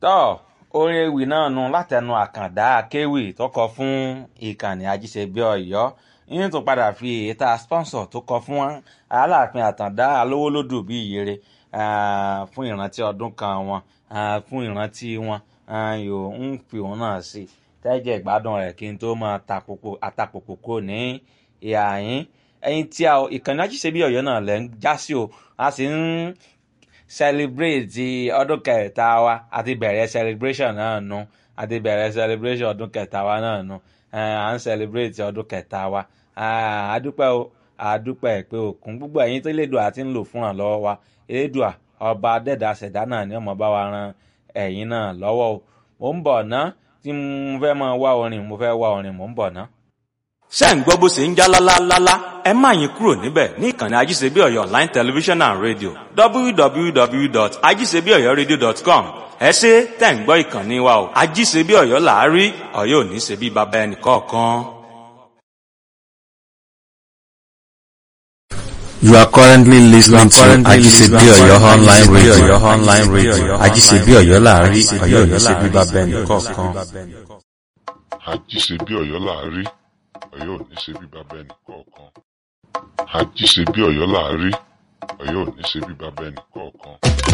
tọ́ orin ewì náà nu látẹnu àkàndá akéwì tó kọ fún ìkànnì ajíṣebí ọ̀yọ́ yín tó padà fi èyíta sponsor tó kọ fún aláàfin àtàndá alówólódù bí ìyèrè fún ìrántí ọdún kan wọn fún ìrántí wọn yóò ń fi òun náà sí tẹ́jẹ̀ ìgbádùn rẹ̀ kí n tó máa àtàpòpò kò ní ìhà yín ẹyin tí a ìkànnì ajíṣebí ọ̀yọ́ náà lẹ́ ń já sí o a sì ń celebrate ọdún kẹta wa àti bẹ̀rẹ̀ celebration náà nu àti bẹ̀rẹ̀ celebration ọdún kẹta wa náà nu à ń celebrate ọdún kẹta wa àdúpẹ́ o àdúpẹ́ pé òkun gbogbo ẹ̀yin tó lédùá àti ń lò fún àlọ́wọ́ wa elédùá ọba dẹ́dà ṣẹ̀dá náà ni ọmọ bá wa ran ẹ̀yin náà lọ́wọ́ o mò ń bọ̀ ná tí mo fẹ́ máa wá orin mo fẹ́ wá orin mò ń bọ̀ ná ṣé ń gbọ́ bó ṣe ń já lálálálá ẹ má yín kúrò níbẹ̀ ní ìkànnì ajíṣebí ọ̀yọ́ online television and radio www.ajíṣebíọ̀yọ́radio.com ẹ ṣe tẹ̀ ń gbọ́ ìkànnì wa o ajíṣebí ọ̀yọ́ làárí ọ̀yọ́ ò ní ṣe bí baba ẹnì kọ̀ọ̀kan. You are currently listening to Ajisebi Oyo online radio. online radio. Ajisebi Oyo láàrin Oyo ò ní ṣe bí baba ẹnì kọ̀ọ̀kan. àjíṣebí ọ̀yọ́ láàrí ọ̀yọ́ ò ní ṣe bí bàbá ẹnì kọ̀ọ̀kan àjíṣebí ọ̀yọ́ láàrí ọ̀yọ́ ò ní ṣe bí bàbá ẹnì kọ̀ọ̀kan.